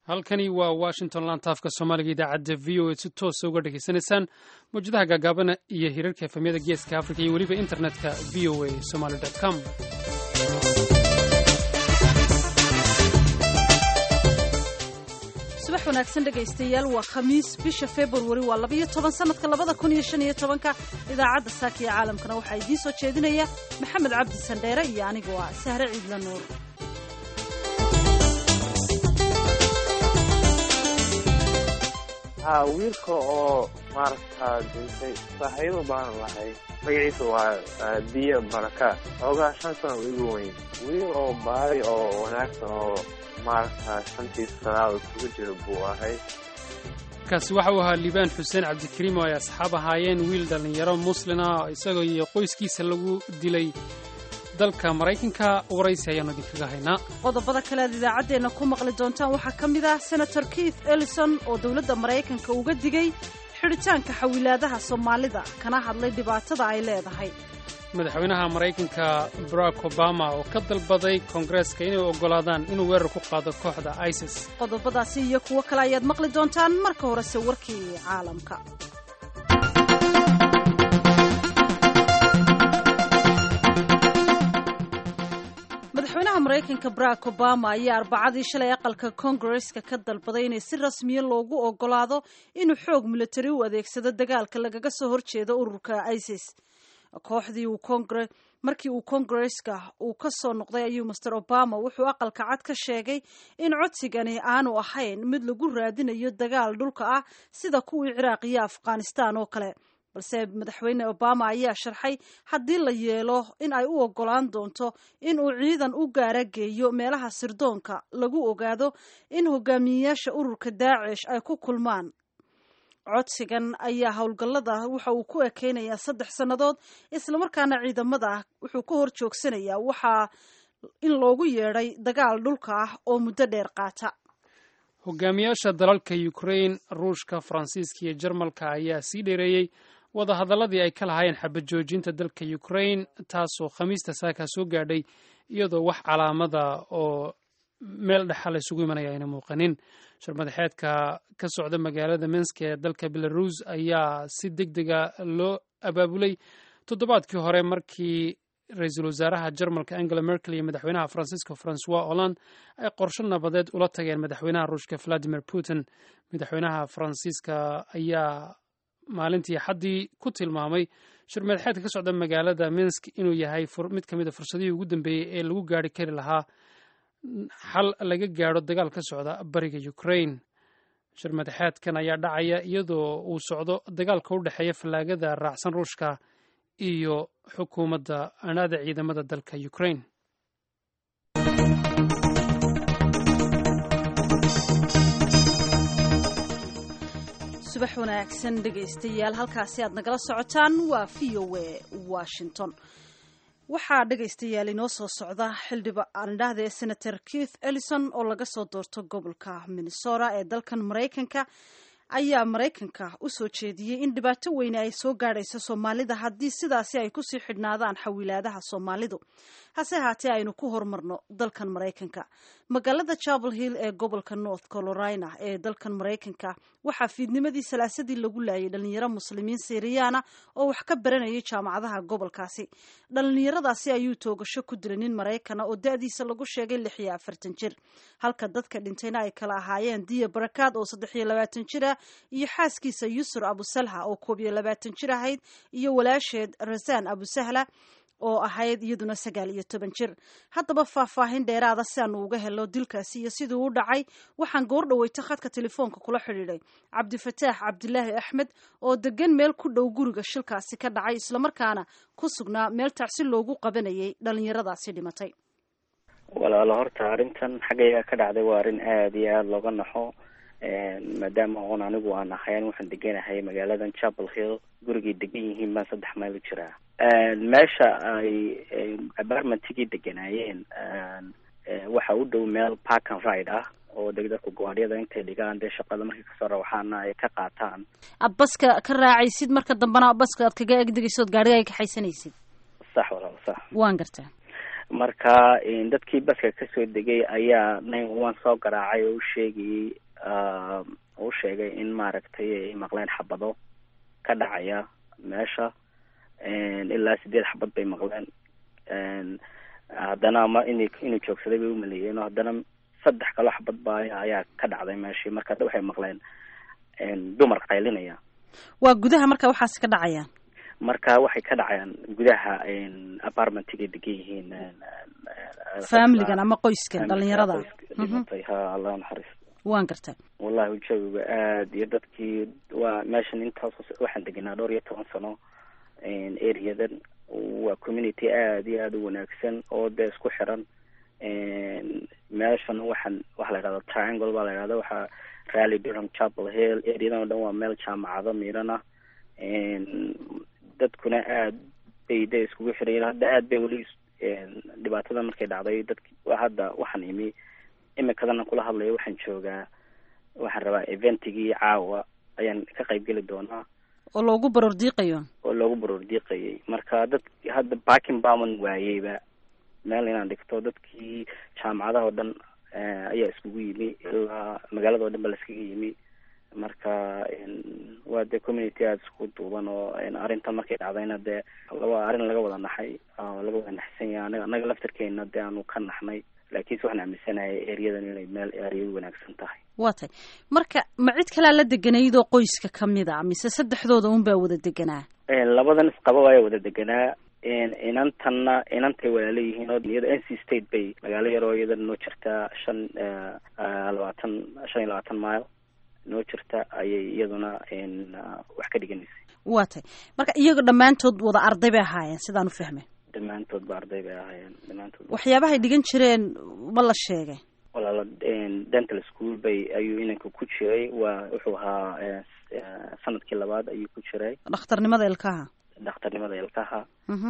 halkani waa washington lantaafka soomaaliga idaacadda v o a si toosa uga dhegaysanaysaan mawjadaha gaagaabana iyo hirarka efamyada geeska afrika iyo weliba internetka v o a somaly com subax wanaagsan dhegaystayaal waa khamiis bisha februari waa labayo toban sanadka labada kun iyo shan iyo tobanka idaacadda saaka iyo caalamkana waxaa idiin soo jeedinaya maxamed cabdi sandheere iyo anigu ah sahre ciidla nuur ha wiilka oo maaragta dintay saaxiibo baan lahay magaciisa waa biyo baraka xoogaa shan sana igu weyn wiil oo baari oo wanaagsan oo maaragta shantii sanaad isugu jira buu ahay kaasi waxa uu ahaa liibaan xuseen cabdikariim oo ay asxaab ahaayeen wiil dhallinyaro muslin ah isagoo iyo qoyskiisa lagu dilay dalka maraykanka waraysi ayaanu idinkaga haynaa qodobada kale aad idaacaddeenna ku maqli doontaan waxaa ka mid ah senator keith ellison oo dowladda maraykanka uga digay xidhitaanka xawilaadaha soomaalida kana hadlay dhibaatada ay leedahay madaxweynaha maraykanka barack obama oo ka dalbaday koongareeska inay oggolaadaan inuu weerar ku qaado kooxda isis qodobadaasi iyo kuwo kale ayaad maqli doontaan marka horese warkii caalamka madaxweynaha maraykanka barack obama ayaa arbacadii shalay aqalka koongareska ka dalbaday inay si rasmiya loogu ogolaado inuu xoog militari u adeegsado dagaalka lagaga soo horjeedo ururka isis kooxdii uu kongre markii uu koongareska uu ka soo noqday ayuu master obama wuxuu aqalka cad ka sheegay in codsigani aanu ahayn mid lagu raadinayo dagaal dhulka ah sida kuwii ciraaq iyo afghanistan oo kale balse madaxweyne obama ayaa sharxay haddii la yeelo in ay u ogolaan doonto in uu ciidan u gaara geeyo meelaha sirdoonka lagu ogaado in hogaamiyeyaasha ururka daacish ay ku kulmaan codsigan ayaa howlgallada waxa uu ku ekeynayaa saddex sannadood islamarkaana ciidamada wuxuu ka hor joogsanayaa waxaa in loogu yeedhay dagaal dhulka ah oo muddo dheer qaata hogaamiyaasha dalalka ukrain ruushka faransiiska iyo jarmalka ayaa sii dheereeyey wadahadalladii ay ka lahaayeen xabad joojinta dalka ukrain taasoo khamiista saakaa soo gaadhay iyadoo wax calaamada oo meel dhexa la isugu imanaya ayna muuqanin sharmadaxeedka ka socda magaalada minsk ee dalka belarus ayaa si deg dega loo abaabulay toddobaadkii hore markii ra-iisul wasaaraha jarmalka angela merkel iyo madaxweynaha faransiiska francois holland ay qorsho nabadeed ula tageen madaxweynaha ruushka valadimir putin madaxweynaha faransiiska ayaa maalintii xaddii ku tilmaamay sharmadaxeedka ka socda magaalada minsk inuu yahay mid ka mid a fursadihii ugu dambeeyey ee lagu gaari kari lahaa xal laga gaadho dagaal ka socda bariga ukrain shirmadaxeedkan ayaa dhacaya iyadoo uu socdo dagaalka u dhexeeya fallaagada raacsan ruushka iyo xukuumadda anaada ciidamada dalka ukrain subax wanaagsan dhegaystayaal halkaasi aad nagala socotaan waa v o a washington waxaa dhegaystayaal inoo soo socda xildhibaan idhaahda ee senator keith ellison oo laga soo doorto gobolka minnesota ee dalkan maraykanka ayaa maraykanka u soo jeediyey in dhibaato weyne ay soo gaadhayso soomaalida haddii sidaasi ay kusii xidhnaadaan xawilaadaha soomaalidu hase haatee aynu ku horumarno dalkan maraykanka magaalada chapel hill ee gobolka north carolina ee dalkan maraykanka waxaa fiidnimadii salaasadii lagu laayay dhalinyaro muslimiin siriyaana oo wax ka baranayay jaamacadaha gobolkaasi dhalinyaradaasi ayuu toogasho ku dilay nin maraykana oo da-diisa lagu sheegay lix iyo afartan jir halka dadka dhintayna ay kala ahaayeen diya barakaad oo saddex iyo labaatan jir ah iyo xaaskiisa yusur abusalha oo koob iyo labaatan jir ahayd iyo walaasheed rasaan abusahla oo ahayd iyaduna sagaal iyo toban jir haddaba faahfaahin dheeraada si aanu uga helo dilkaasi iyo siduu u dhacay waxaan goor dhaweyta khadka telefoonka kula xidhiidhay cabdifataax cabdilaahi axmed oo degan meel ku dhow guriga shilkaasi ka dhacay islamarkaana ku sugnaa meel tacsi loogu qabanayay dhalinyaradaasi dhimatay walaalo horta arrintan xaggayga ka dhacday waa arrin aada iyo aada looga naxo maadaama oon anigu aan ahayn waxaan deganahay magaaladan chapel hill gurigay degan yihiin baan saddex mayl u jiraa meesha ay apartmentigii deganaayeen waxa u dhow meel park and ride ah oo degdadka gowaadhyada intay dhigaan dee shaqada markay kasoo rawaxaana ay ka qaataan ad baska ka raacaysid marka dambena baska aad kaga egdegaysood gaadhiga ay kaxaysanaysid sax walaal sax waan gartaa marka dadkii baska kasoo degay ayaa nine one soo garaacay oo u sheegayay u sheegay in maaragtay ay maqleen xabado ka dhacaya meesha ilaa sideed xabad bay maqleen haddana ma in inuu joogsaday bay umaleeyeen oo haddana saddex kaloo xabad ba ayaa ka dhacday meeshii marka hadda waxay maqleen dumar qaylinaya waa gudaha marka waxaasi ka dhacayaan marka waxay ka dhacayaan gudaha apartmentigay degan yihiin familigan ama qoyskan dhalinyarada dhimatay ha allah naxariis waan gartay wallahi jawiga aad iyo dadkii waa meeshan intaas waxaan degenaa dhowr iyo toban sano areadan waa community aada iyo aada u wanaagsan oo dee isku xiran meeshan waxaan waxa la yidhahda triangle baa la yidhahda waxaa rally durham chapel hill areadan oo dhan waa meel jaamacado miidhan ah dadkuna aad bay de iskugu xirayen hadda aad bay weli dhibaatada markay dhacday dadki hadda waxaan imi imikadana kula hadlayo waxaan joogaa waxaan rabaa eventigii caawa ayaan ka qayb geli doonaa oo loogu baroor diiqayo oo loogu baroor diiqayay marka dad hadda backing baman waayeyba meel inaan dhigto dadkii jaamacadaha oo dhan ayaa iskugu yimi ilaa magaalada o dhan ba laiskaga yimi marka waa dee community aada isku duuban oo arrintan markay dhacdayna dee laba arrin laga wada naxay oo laga wada naxsan yahay anaga annaga laftarkeena dee aanu ka naxnay laakiinse waxaan aaminsanahay ereyadan inay meel ereya wanaagsan tahay waa tay marka ma cid kalaa la deganaydoo qoyska kamid a mise saddexdooda un baa wada deganaa labadan isqaba ayaa wada deganaa inantanna inantay walaala yihiin oo iyada n c state bay magaalo yaroo iyada noo jirtaa shan labaatan shan iyo labaatan mile noo jirta ayay iyaduna wax ka dhiganaysay waa tay marka iyaga dhammaantood wada arday bay ahaayeen sidaan u fahmay dhammaantood ba arday bay ahaayeen dhammaantood waxyaabahay dhigan jireen ma la sheegay walaala dental school bay ayuu inanka ku jiray waa wuxuu ahaa sanadkii labaad ayuu ku jiray dhakhtarnimada ilkaha dhakhtarnimada ilkaha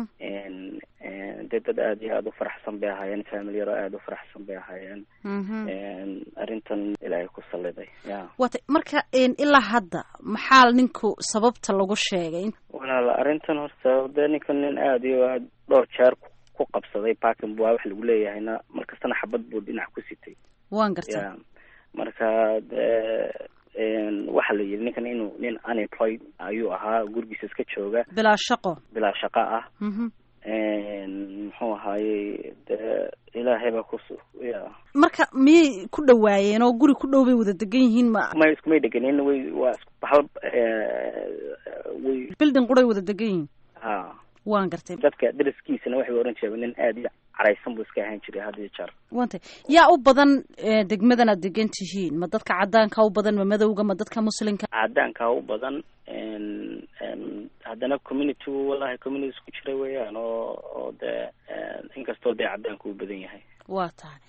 dee dad aada iyo aada u faraxsan bay ahaayeen family yaro aada u faraxsan bay ahaayeen arrintan ilaahay ku saliday ya waa tay marka ilaa hadda maxaa ninku sababta lagu sheegay walaala arrintan horta dee ninka nin aada iyo aad dhowr jeer ku qabsaday parkin waa wax lagu leeyahayna markastana xabad buu dhinac ku sitay waan gartay ya marka dee waxaa la yidhi ninkan inuu nin unemployed ayuu ahaa gurigiisa iska jooga bilaa shaqo bilaa shaqo ah muxuu ahaayey dee ilaahay baa kus ya marka miyay ku dhawaayeen oo guri ku dhow bay wada degan yihiin ma may iskumay deganin way waa hal way bilding quray wada degan yihiin ha waan gartay dadka dariskiisana waxay oran jireen nin aada iyo caraysan buu iska ahaan jiray had iyo jeer waan tay yaa u badan degmadan aad degan tihiin ma dadka caddaanka u badan ma madowga ma dadka muslimka caddaanka u badan haddana community wallahi community isku jira weeyaan oo oo dee inkastoo dee caddaanka uu badan yahay waa tahay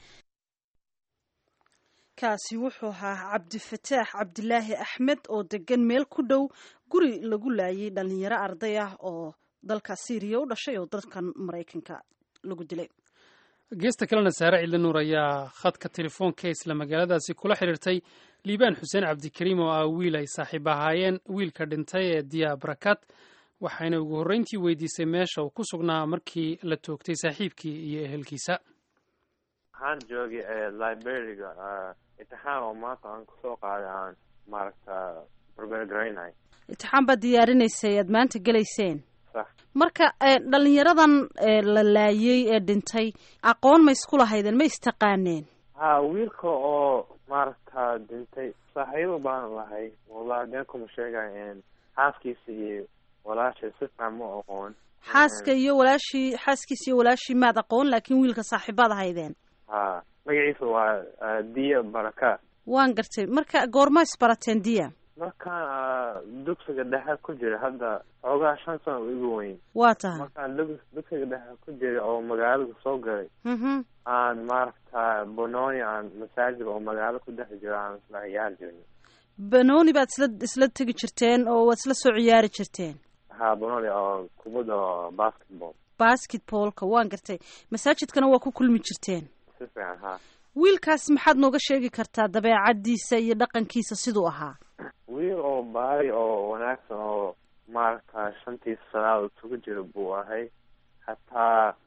kaasi wuxuu ahaa cabdifataax cabdilaahi axmed oo degan meel ku dhow guri lagu laayay dhalinyaro arday ah oo dalka syriya u dhashay oo dalkan maraykanka lagu dilay geesta kalena saare cidli nuur ayaa khadka telefoonka isla magaaladaasi kula xidhiirtay liibaan xuseen cabdikariim oo ah wiil ay saaxiib ahaayeen wiilka dhintay ee diya barakat waxayna ugu horreyntii weydiisay meesha uu ku sugnaa markii la toogtay saaxiibkii iyo ehelkiisa waxaan joogay librariga imtixaan oo maanta aan kusoo qaaday aan maaragta barbergaraynay imtixaan baad diyaarinaysay aad maanta gelayseen sax marka dhalinyaradan la laayay ee dhintay aqoon ma isku lahaydeen ma istaqaaneen ha wiilka oo maaragta dhintay saaxiibo baan lahay wallahi been kuma sheegay xaaskiisa iyo walaashay si fiican ma aqoon xaaska iyo walaashii xaaskiisa iyo walaashii maad aqoon laakiin wiilka saaxiibaad ahaydeen ha magaciisa waa diya baraka waan gartay marka goorma isbarateen diya markaan dugsiga dhexe ku jira hadda xoogaa shan sano u igu weyn waa tahay markaan dug- dugsiga dhexe ku jira oo magaalada soo galay mhm aan maaragta bononi aan masaajid oo magaalo ku dhex jiro aan isla ciyaari jirnay banooni baad isla isla tegi jirteen oo waad isla soo ciyaari jirteen ha bononi oo kubadda oo basketball basketballka waan gartay masaajidkana waa ku kulmi jirteen si fiican ha wiilkaas maxaad nooga sheegi kartaa dabeecaddiisa iyo dhaqankiisa siduu ahaa wiil oo baari oo wanaagsan oo maaragta shantii salaad isugu jira buu ahay hataa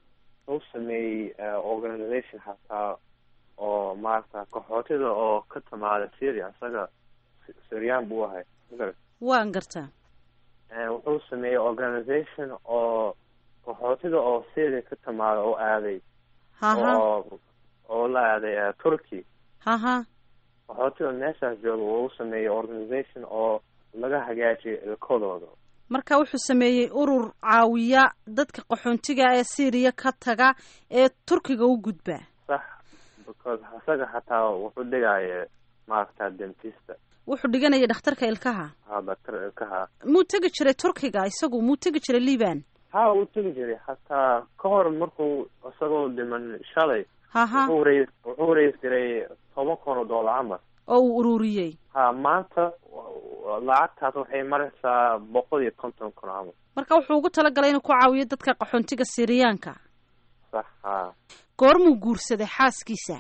wuxuu sameeyey organization hataa oo maarata qaxootida oo ka timaada syria isaga syrian buu ahay magarad waan gartaa wuxuu sameeyey organization oo qaxootida oo syria ka timaada oo aaday haha oo oo la aaday turkey haha qaxootida meeshaas jooga wuu sameeyey organization oo laga hagaajiyo ilkadooda marka wuxuu sameeyey urur caawiya dadka qaxoontiga ee syriya ka taga ee turkiga u gudba sax because isaga xataa wuxuu dhigaya maaragta dentista wuxuu dhiganaya dhakhtarka ilkaha ha daktar ilkaha muu tegi jiray turkiga isagu muu tegi jiray liban ha wuu tegi jiray hataa ka hor markuu isagoo dhiman shalay haha wuxuu rays wuxuu rays jiray toban kun oo doolar camal oo uu ururiyey ha maanta lacagtaas waxay maraysaa boqol iyo konton kun camal marka wuxuu ugu talagalay inuu ku caawiyo dadka qaxoontiga siriyaanka sax ha goormuu guursaday xaaskiisa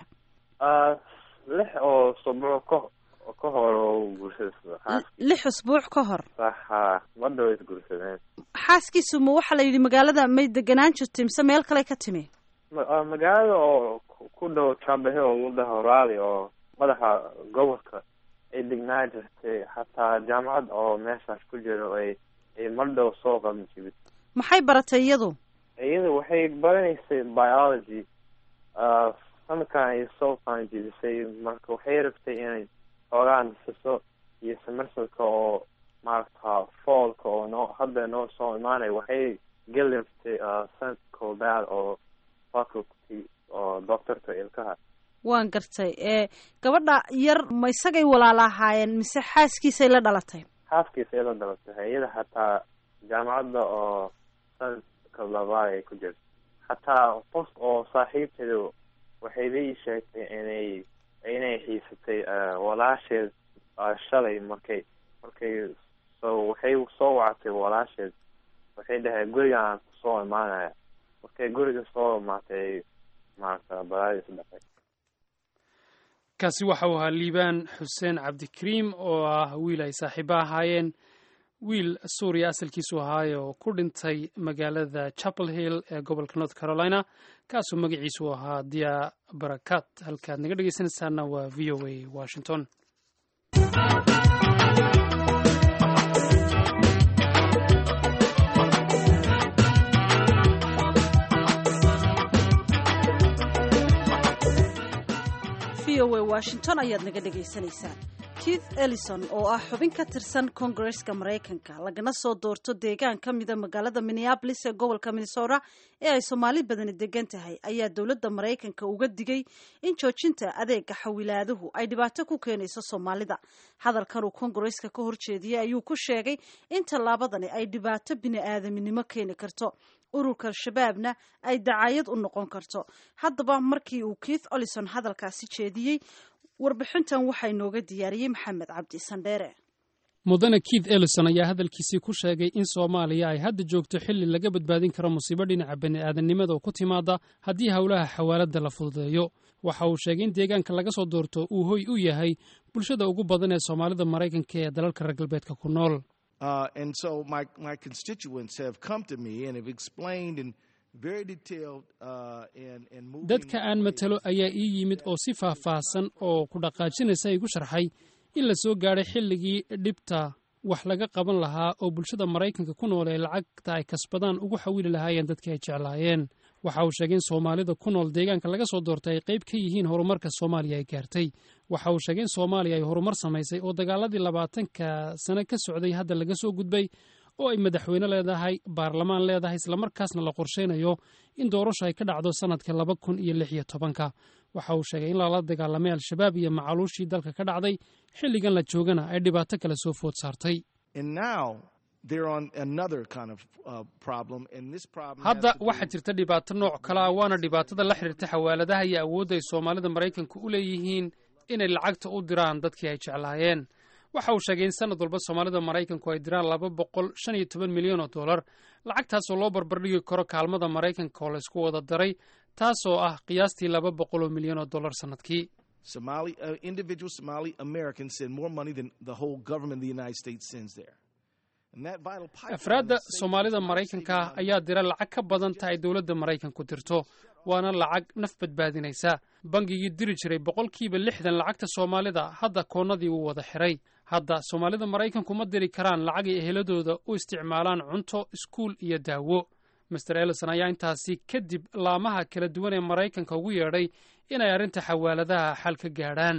lix oo subuuc ka ka hor oo guursaday xaaskii lix usbuuc ka hor sax ha madhow is guursadeen xaaskiisu ma waxaa la yidhi magaalada may deganaan jirtay mise meel kale ka timi ma- magaalada oo ku- ku dhow jambahe oo lagu dhaho raali oo madaxa gobolka ay degnaa jirtay xataa jaamacad oo meeshaas ku jiro ay ay mardhow soo qaban jibid maxay baratay iyadu iyada waxay baranaysay biology sanadkan ay soo qaanjibisay marka waxay rabtay inay xoogaa nasiso iyo samarsadka oo maaragta foolka oo noo hadda noo soo imaanaya waxay geli rabtay sanadka koobaad oo faculty oo doctorka ilkaha waan gartay ee gabadha yar ma isagay walaala ahaayeen mise xaaskiisay la dhalatay xaaskiisa ila dhalatay iyada xataa jaamacadda oo sanadka labaad ay ku jirto xataa qof oo saaxiibteeda waxay la ii sheegtay inay inay xiisatay walaasheed shalay markay markay so waxay soo wactay walaasheed waxay dhahay gurigaan kusoo imaanaya markay guriga soo imaatay maaragta balaadiis dhaqay kaasi waxa uu ahaa liibaan xuseen cabdikariim oo ah wiil ay saaxiibo ahaayeen wiil suuriya asalkiisu ahaaye oo ku dhintay magaalada chapel hill ee gobolka north carolina kaasoo magaciisu ahaa dia barakat halkaad naga dhegeysanaysaana waa v o a washington v o a washington ayaad naga dhagaysanaysaan keith ellison oo ah xubin ka tirsan kongareska maraykanka lagana soo doorto deegaan ka mida magaalada minneabolis ee gobolka minnesota ee ay soomaali badani degan tahay ayaa dowladda maraykanka uga digay in joojinta adeega xawilaaduhu ay dhibaato ku keenayso soomaalida hadalkan uu kongareska ka horjeediyey ayuu ku sheegay in tallaabadani ay dhibaato bini-aadaminimo keeni karto ururka al-shabaabna ay dacayad u noqon karto haddaba markii uu keith olison hadalkaasi jeediyey warbixintan waxaa inooga diyaariyey maxamed cabdi sandheere mudane keith ellison ayaa hadalkiisii ku sheegay in soomaaliya ay hadda joogto xilli laga badbaadin karo musiibo dhinaca bani'aadamnimada oo ku timaada haddii howlaha xawaaladda la fududeeyo waxa uu sheegay in deegaanka laga soo doorto uu hoy u yahay bulshada ugu badan ee soomaalida maraykanka ee dalalka reer galbeedka ku nool Uh, and so my, my constituents have come to me and have explained in very detailed uh, and, and moving dadka aan matalo ayaa ii yimid oo si faahfaahsan oo ku dhaqaajinaysa igu sharxay in la soo gaadhay xilligii dhibta wax laga qaban lahaa oo bulshada maraykanka ku nool ee lacagta ay kasbadaan ugu xawili lahaayeen dadkii ay jeclaayeen waxa uu sheegay in soomaalida ku nool deegaanka laga soo doortay ay qayb ka yihiin horumarka soomaaliya ay gaartay waxa uu sheegay in soomaaliya ay horumar samaysay oo dagaaladii labaatanka sano ka socday hadda laga soo gudbay oo ay madaxweyne leedahay baarlamaan leedahay islamarkaasna la qorshaynayo in doorasho ay ka dhacdo sannadka laba kun iyo lix iyo tobanka waxa uu sheegay in lala dagaalamay al-shabaab iyo macaluushii dalka ka dhacday xilligan la joogana ay dhibaato kale soo food saartay and now they're on another kind of uh, problem and this problem has hadda to do waxaa jirta dhibaato nooc kale ah waana dhibaatada la xiriirta xawaaladaha iyo awoodda ay soomaalida maraykanka u leeyihiin inay lacagta u diraan dadkii ay jeclaayeen waxa uu sheegay in sanad walba soomaalida maraykanku ay diraan laba boqol shan iyo toban milyan oo dollar lacagtaasoo loo barbardhigi karo kaalmada maraykanka oo laysku wada daray taasoo ah qiyaastii laba boqol oo milyan oo dollar sannadkii Somali uh, individual Somali Americans send more money than the whole government of the United States sends there. afraadda soomaalida maraykanka ah ayaa dira lacag ka badan ta ay dowladda maraykanku dirto waana lacag naf badbaadinaysa bangigii diri jiray boqolkiiba lixdan lacagta soomaalida hadda koonnadii wuu wada xiray hadda soomaalida maraykanku ma diri karaan lacag ay eheladooda u isticmaalaan cunto iskuul iyo daawo master ellison ayaa intaasi kadib laamaha kala duwan ee maraykanka ugu yeedhay inay arrinta xawaaladaha xal ka gaadhaan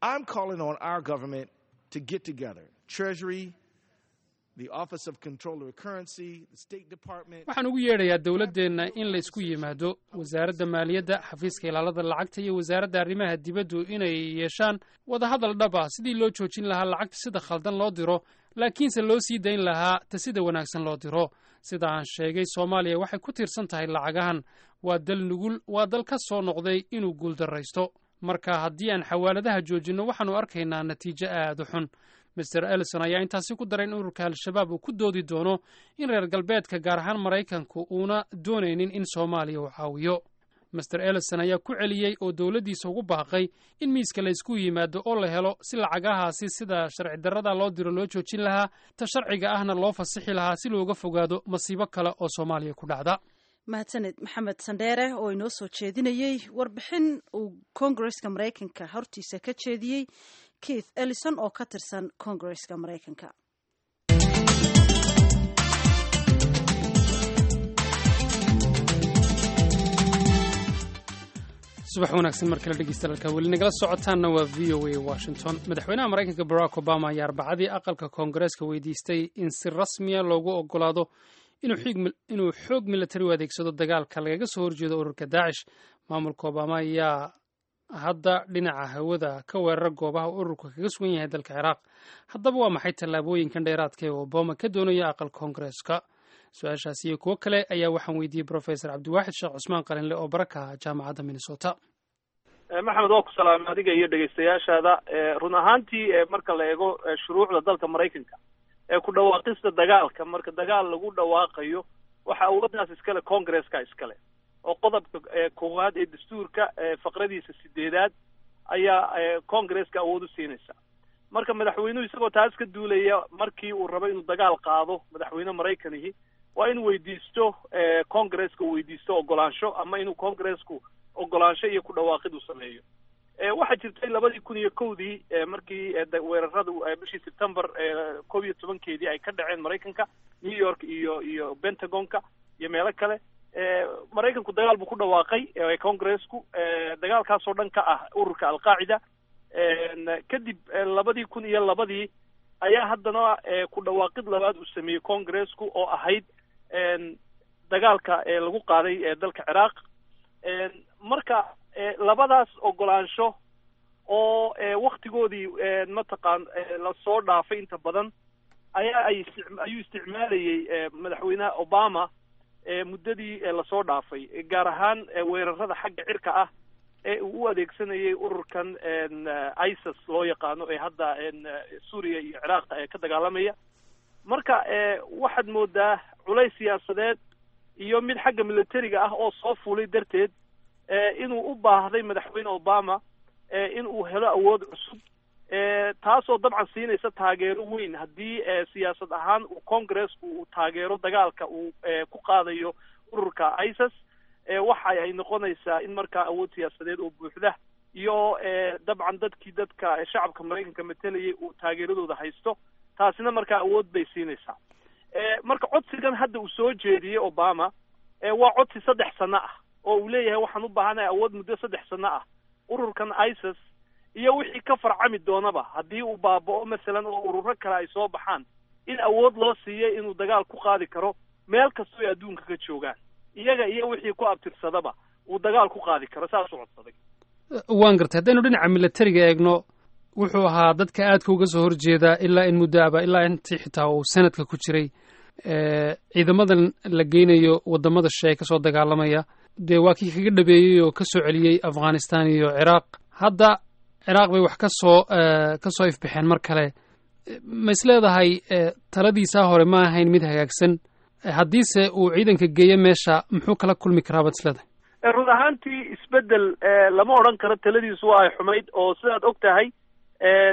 waxaan ugu yeedhayaa dowladdeenna in la isku yimaado wasaaradda maaliyadda xafiiska ilaalada lacagta iyo wasaaradda arrimaha dibaddu inay yeeshaan wadahadal dhab ah sidii loo joojin lahaa lacagta sida khaldan loo diro laakiinse loo sii dayn lahaa ta sida wanaagsan loo diro sida aan sheegay soomaaliya waxay ku tiirsan tahay lacagahan waa dal nugul waa dal ka soo noqday inuu guuldarraysto marka haddii aan xawaaladaha joojinno waxaannu arkaynaa natiijo aad u xun master ellison ayaa intaasi ku daray in ururka al-shabaab uu ku doodi doono in reer galbeedka gaar ahaan maraykanku uuna doonaynin in soomaaliya uu caawiyo master ellison ayaa ku celiyey oo dowladdiisa ugu baaqay in miiska la ysku yimaado oo la helo si lacagahaasi sida sharci darrada loo diro loo joojin lahaa ta sharciga ahna loo fasixi lahaa si looga fogaado masiibo kale oo soomaaliya ku dhacda mahadsaned maxamed sandheere oo inoo soo jeedinayey warbixin uu koongareska maraykanka hortiisa ka jeediyey keith ellison oo ka tirsan koongareska maraykanka subax wanaagsan mar kale dhegeystalalka weli nagala socotaanna waa v o a washington madaxweynaha maraykanka barack obama ayaa arbacadii aqalka koongareeska weydiistay in si rasmiya loogu ogolaado inuu xoog militari u adeegsado dagaalka lagaga soo horjeedo ururka daacish maamulka obama ayaa hadda dhinaca hawada ka weerara goobaha ururka kaga sugan yahay dalka ciraaq haddaba waa maxay tallaabooyinkan dheeraadka ee obama ka doonaya aqalka koongareeska su-aashaas iyo kuwo kale ayaa waxaan weydiiyey professor cabdiwaaxid sheekh cusmaan qalinle oo baraka ah jaamacadda minnesota maxamed waa ku salaamay adiga iyo dhegeystayaashaada run ahaantii marka la eego shuruucda dalka maraykanka ee ku dhawaaqista dagaalka marka dagaal lagu dhawaaqayo waxa awooddaas iskale congresska iskale oo qodobka koowaad ee dastuurka faqradiisa sideedaad ayaa congresska awood u siinaysa marka madaxweynuhu isagoo taas ka duulaya markii uu rabo inuu dagaal qaado madaxweyne maraykanihi waa inuu weydiisto congresska uu weydiisto ogolaansho ama inuu congresku ogolaansho iyo ku dhawaaqid u sameeyo waxaa jirtay labadii kun iyo kowdii markii weerarada bishii september kob iyo tobankeedii ay ka dhaceen maraykanka new york iyo iyo pentagonka iyo meelo kale maraykanku dagaal buu ku dhawaaqay congresku dagaalkaasoo dhan ka ah ururka alqaacida kadib labadii kun iyo labadii ayaa haddana ku dhawaaqid labaad uu sameeyey congresku oo ahayd dagaalka lagu qaaday dalka ciraaq marka labadaas ogolaansho oo waktigoodii mataqaan lasoo dhaafay inta badan ayaa ay ayuu isticmaalayey madaxweynaha obama muddadii lasoo dhaafay gaar ahaan weerarada xagga cirka ah ee uu u adeegsanayay ururkan isis loo yaqaano ee hadda suuriya iyo ciraaq ka dagaalamaya marka waxaad moodaa culays siyaasadeed iyo mid xagga militariga ah oo soo fuulay darteed inuu u baahday madaxweyne obama in uu helo awood cusub taasoo dabcan siinaysa taageero weyn haddii siyaasad ahaan uu congresku uu taageero dagaalka uu ku qaadayo ururka isis waxa ay noqonaysaa in markaa awood siyaasadeed oo buuxda iyo dabcan dadkii dadka shacabka maraykanka matalayay uu taageeradooda haysto taasina markaa awood bay siinaysaa marka codsigan hadda uu soo jeediyey obama waa codsi saddex sano ah oo uu leeyahay waxaan u baahanahay awood muddo saddex sano ah ururkan isis iyo wixii ka farcami doonaba haddii uu baaba'o masalan oo ururo kale ay soo baxaan in awood loo siiyay inuu dagaal ku qaadi karo meel kastoo ay adduunka ka joogaan iyaga iyo wixii ku abtirsadaba uu dagaal ku qaadi karo saasuu codsaday waan gartay haddaynu dhinaca militariga eegno wuxuu ahaa dadka aadka uga soo horjeedaa ilaa in muddo aba ilaa intii xitaa uu sanadka ku jiray ciidamadan la geynayo wadamada shishe ee kasoo dagaalamaya dee waa kii kaga dhabeeyey oo ka soo celiyey afghanistan iyo ciraaq hadda ciraaq bay wax ka soo ka soo ifbaxeen mar kale ma is leedahay taladiisaa hore ma ahayn mid hagaagsan haddiise uu ciidanka geeyo meesha muxuu kala kulmi karaa baad is leedahay run ahaantii isbedel lama odhan karo taladiisu waa ay xumayd oo sidaad og tahay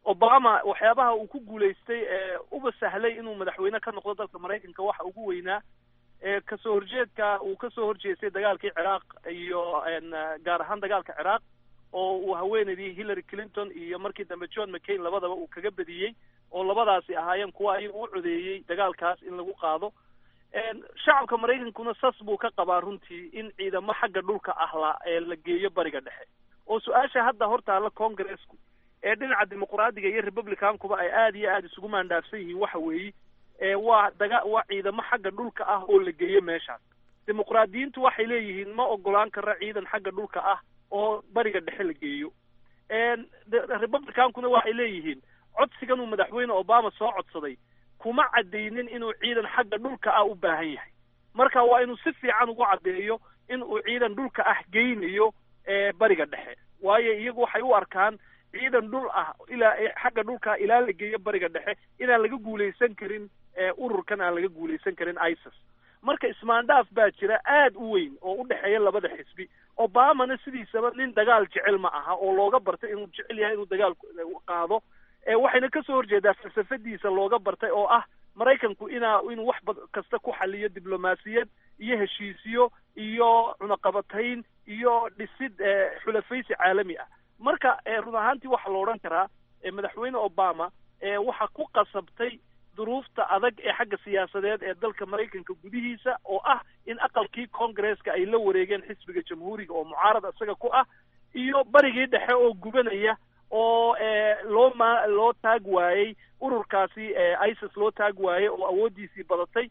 obama waxyaabaha uu ku guulaystay ee uba sahlay inuu madaxweyne ka noqdo dalka maraykanka waxa ugu weynaa ee kasoo horjeedka uu kasoo horjeestay dagaalkii ciraaq iyo gaar ahaan dagaalka ciraaq oo uu haweenaydii hillary clinton iyo markii dambe john mccain labadaba uu kaga badiyey oo labadaasi ahaayeen kuwa ayaga u codeeyey dagaalkaas in lagu qaado shacabka maraykankuna sas buu ka qabaa runtii in ciidamo xagga dhulka ah la ee la geeyo bariga dhexe oo su-aasha hadda hortaalla congressku ee dhinaca dimuqraadiga iyo republicankuba ay aada iyo aada isugu maandhaafsan yihiin waxa weeye waa daga waa ciidamo xagga dhulka ah oo la geeyo meeshaas dimuqraadiyiintu waxay leeyihiin ma ogolaan kara ciidan xagga dhulka ah oo bariga dhexe la geeyo republicankuna waxay leeyihiin codsigan uu madaxweyne obama soo codsaday kuma caddaynin inuu ciidan xagga dhulka ah u baahan yahay marka waa inuu si fiican ugu caddeeyo in uu ciidan dhulka ah geynayo bariga dhexe waayo iyagu waxay u arkaan ciidan dhul ah ilaa xagga dhulka ilaa la geeyo bariga dhexe inaan laga guulaysan karin ururkan aan laga guulaysan karin isis marka ismaandhaaf baa jira aada u weyn oo u dhexeeya labada xisbi obamana sidiisaba nin dagaal jecel ma aha oo looga bartay inuu jecel yahay inuu dagaal qaado waxayna kasoo horjeedaa falsafadiisa looga bartay oo ah maraykanku inaa inuu wax bad kasta ku xaliyo diblomaasiyad iyo heshiisyo iyo cunaqabatayn iyo dhisid xulafaysi caalami ah marka run ahaantii waxaa la odhan karaa madaxweyne obama waxa ku qasabtay duruufta adag ee xagga siyaasadeed ee dalka maraykanka gudihiisa oo ah in aqalkii congresska ay la wareegeen xisbiga jamhuuriga oo mucaarad isaga ku ah iyo barigii dhexe oo gubanaya oo loo ma loo taag waayey ururkaasi isis loo taag waayey oo awooddiisii badatay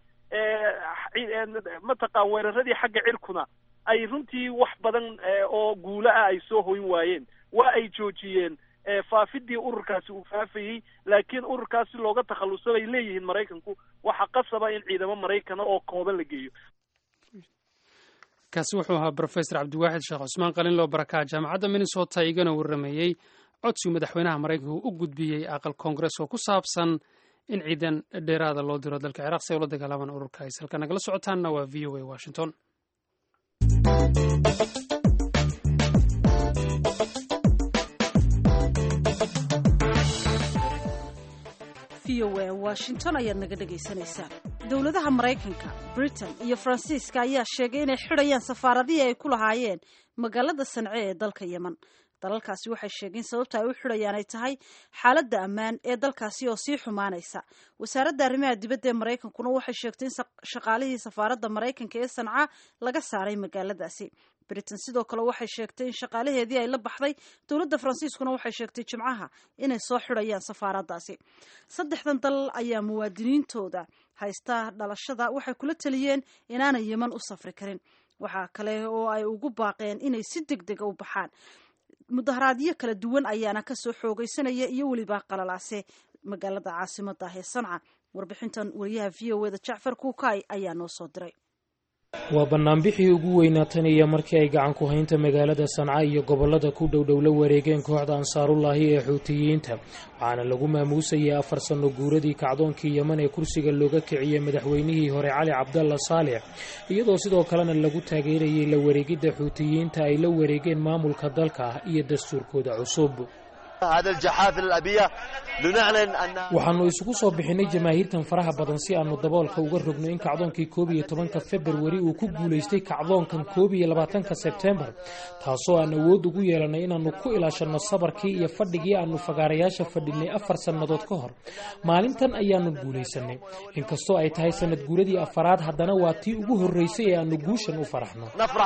mataqaan weeraradii xagga cirkuna ay runtii wax badan oo guulo ah ay soo hoyn waayeen waa ay joojiyeen faafidii ururkaasi uu faafayey laakiin ururkaasi looga takhalluso bay leeyihiin maraykanku waxaa qasaba in ciidamo maraykana oo kooban la geeyo kaasi wuxuu ahaa brofesor cabdiwaaxid sheekh cusmaan qalinloo barakaha jaamacadda minnesota igana warrameeyey codsigu madaxweynaha maraykanka u gudbiyey aqal koongares oo ku saabsan in ciidan dheeraada loo diro dalka ciraaq si ay ula dagaalamaan ururka is halka nagala socotaanna waa v o a washington v o a washington ayaad naga dhagaysanaysaan dowladaha maraykanka britain iyo faransiiska ayaa sheegay inay xidhayaan safaaradihii ay ku lahaayeen magaalada sance ee dalka yemen dalalkaasi waxay sheegeen sababta ay u xidhayaan ay tahay xaaladda ammaan ee dalkaasi oo sii xumaanaysa wasaaradda arrimaha dibadda ee maraykankuna waxay sheegtay in shaqaalihii safaaradda maraykanka ee sanca laga saaray magaaladaasi britain sidoo kale waxay sheegtay in shaqaalaheedii ay la baxday dowladda faransiiskuna waxay sheegtay jimcaha inay soo xidhayaan safaaraddaasi saddexdan dal ayaa muwaadiniintooda haysta dhalashada waxay kula taliyeen inaanay yeman u safri karin waxaa kale oo ay ugu baaqeen inay si deg dega u baxaan mudaharaadyo kala duwan ayaana kasoo xoogaysanaya iyo weliba qalalaase magaalada caasimada ah ee sanca warbixintan wariyaha v o eda jacfar kuukay ayaa noo soo diray waa banaanbixii ugu weynaa tan iyo markii ay gacan ku haynta magaalada sanca iyo gobolada ku dhowdhow la wareegeen kooxda ansaarullaahi ee xuutiyiinta waxaana lagu maamuusayay afar sanno guuradii kacdoonkii yeman ee kursiga looga kiciyey madaxweynihii hore cali cabdalla saalix iyadoo sidoo kalena lagu taageerayay la wareegidda xuutiyiinta ay la wareegeen maamulka dalka iyo dastuurkooda cusub waxaannu isugu soo bixinay jamaahiirtan faraha badan si aannu daboolka uga rogno in kacdoonkii koob iyo tobanka februari uu ku guulaystay kacdoonkan koob iyo labaatanka sebtembar taasoo aan awood ugu yeelanay inaannu ku ilaashanno sabarkii iyo fadhigii aannu fagaarayaasha fadhinay afar sannadood ka hor maalintan ayaannu guulaysanay inkastoo ay tahay sanad guuradii afaraad haddana waa tii ugu horraysay ee aannu guushan u faraxno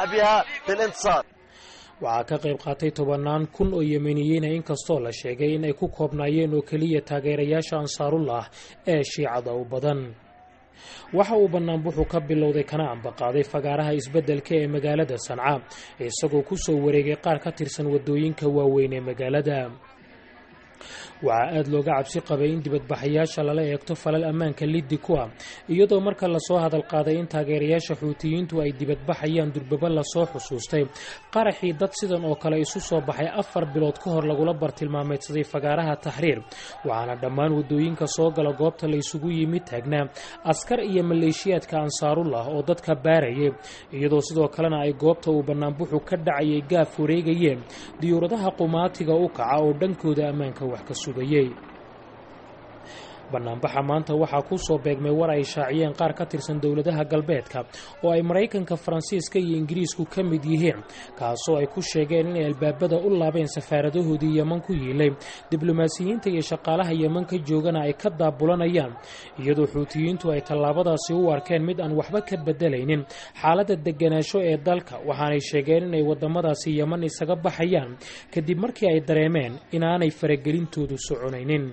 waxaa ka qayb qaatay tobannaan kun oo yemeniyiina inkastoo la sheegay in ay ku koobnaayeen oo keliya taageerayaasha ansaarullah ee shiicada u badan waxa uu banaanbuxu ka bilowday kana ambaqaaday fagaaraha isbeddelka ee magaalada sanca isagoo ku soo wareegay qaar ka tirsan waddooyinka waaweyn ee magaalada waxaa aada looga cabsi qabay in dibadbaxayaasha lala eegto falal ammaanka liddi ku ah iyadoo marka lasoo hadal qaaday in taageerayaasha xuutiyiintu ay dibadbaxayaan durbaba lasoo xusuustay qaraxii dad sidan oo kale isu soo baxay afar bilood ka hor lagula bartilmaameydsaday fagaaraha taxriir waxaana dhammaan waddooyinka soo gala goobta la isugu yimid taagnaa askar iyo maleeshiyaadka ansaarullah oo dadka baarayay iyadoo sidoo kalena ay goobta uu banaanbuxu ka dhacayay gaaf wareegayeen diyuuradaha qumaatiga u kaca oo dhankooda ammaanka wax ka sugayey bannaanbaxa maanta waxaa ku soo beegmay war ay shaaciyeen qaar ka tirsan dowladaha galbeedka oo ay maraykanka faransiiska iyo ingiriisku ka mid yihiin kaasoo ay ku sheegeen inay albaabada u laabeen safaaradahoodii yeman ku yiilay diblomaasiyiinta iyo shaqaalaha yeman ka joogana ay ka daabulanayaan iyadoo xuutiyiintu ay tallaabadaasi u arkeen mid aan waxba ka bedelaynin xaaladda deganaansho ee dalka waxaanay sheegeen inay wadamadaasi yeman isaga baxayaan kadib markii ay dareemeen inaanay faragelintoodu soconaynin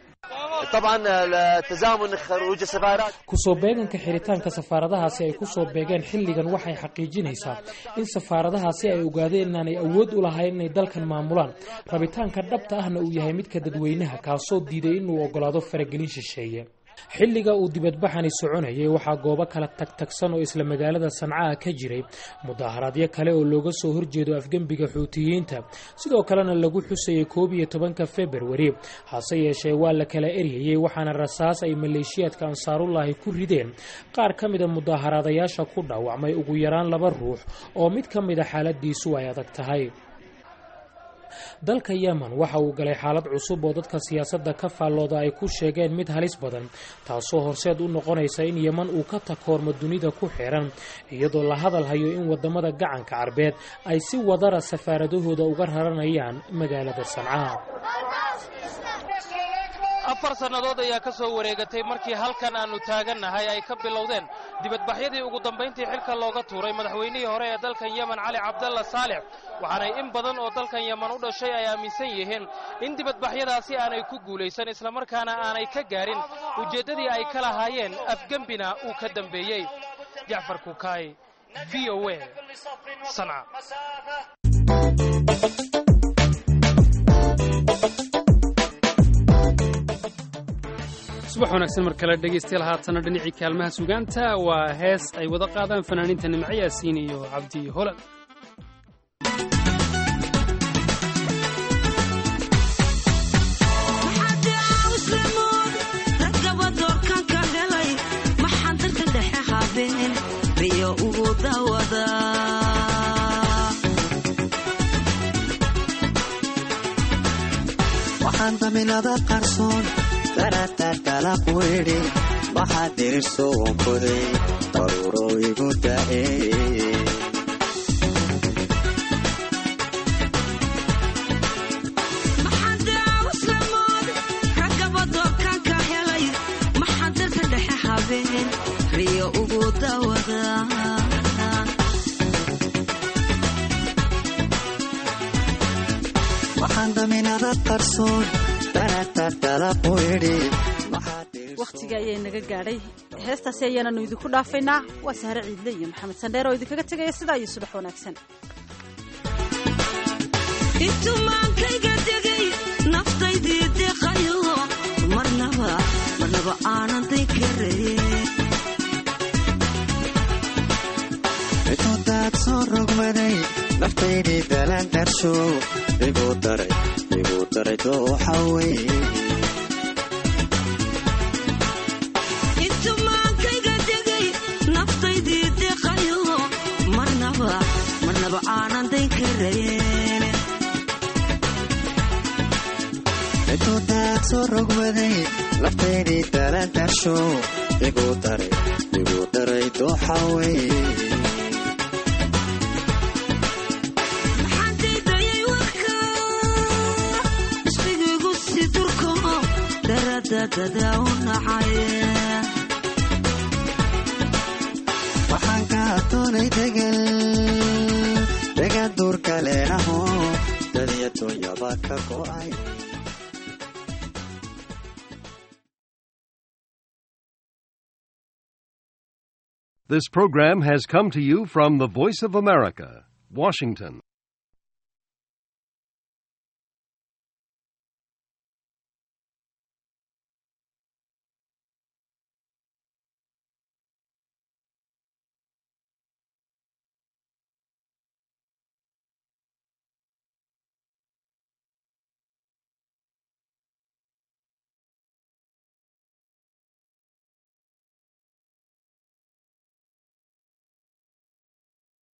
kusoo beeganka xiritaanka safaaradahaasi ay kusoo beegeen xilligan waxay xaqiijinaysaa in safaaradahaasi ay ogaadeen inaanay awood u lahayn inay dalkan maamulaan rabitaanka dhabta ahna uu yahay midka dadweynaha kaasoo diiday inuu ogolaado faragelin shisheeye xilliga uu dibadbaxani soconayay waxaa goobo kala tagtagsan oo isla magaalada sancaha ka jiray mudaharaadyo kale oo looga soo horjeedo afgembiga xuutiyiinta sidoo kalena lagu xusayay koob iyo tobanka februari hase yeeshee waa la kala eryayey waxaana rasaas ay maleeshiyaadka ansaarullaahi ku rideen qaar ka mida mudaharaadayaasha ku dhaawacmay ugu yaraan laba ruux oo mid ka mida xaaladiisu ay adag tahay dalka yemen waxa uu galay xaalad cusub oo dadka siyaasadda ka faallooda ay ku sheegeen mid halis badan taasoo horseed u noqonaysa in yeman uu ka takoormo dunida ku xiran iyadoo la hadal hayo in wadamada gacanka carbeed ay si wadara safaaradahooda uga raranayaan magaalada sanca afar sannadood ayaa ka soo wareegatay markii halkan aannu taagannahay ay ka bilowdeen dibadbaxyadii ugu dambayntii xilka looga tuuray madaxweynihii hore ee dalkan yemen cali cabdalla saalix waxaanay in badan oo dalkan yemen u dhashay ay aaminsan yihiin in dibadbaxyadaasi aanay ku guulaysan islamarkaana aanay ka gaarin ujeeddadii ay ka lahaayeen afgembina uu ka dambeeyey jacfar kukaay v o a sanca subax wanaagsan mar kale dhegaystayaal haatana dhinacii kaalmaha sugaanta waa hees ay wada qaadaan fanaaniinta nimco yaasiin iyo cabdi holan waxaan daminada qarsoon daratarkala quidhi waxaa dirirso wankoday qaruro igu da'e riyo ugu dawada waxaan daminada qarsoon daratarkala quidhi wakhtiga ayaa inaga gaadhay heestaasi ayaananu idinku dhaafaynaa waa sahre ciidle iyo maxamed sandheer oo idinkaga tegaya sidaa iyo subax wanaagsan intumaankayga degay naftaydii deqayo marnaba marnaba aanan day karaye intudaad soo rogmaday naftaydii dalaan darsho igu daray igu daray dooxa wey intumaankayga degay naftaydii deqayo marnaba marnaba aanan day karayeen intudaad soo rogmaday naftaydii dalaan darsho igu daray igu daray dooxa wey maxaandaydayay warka isbigiigu si durko daradadada u nacay waxaan ka doonay degal degan duurka leenaho dadiya dunyaba ka go'ay This program has come to you from the Voice of America, Washington.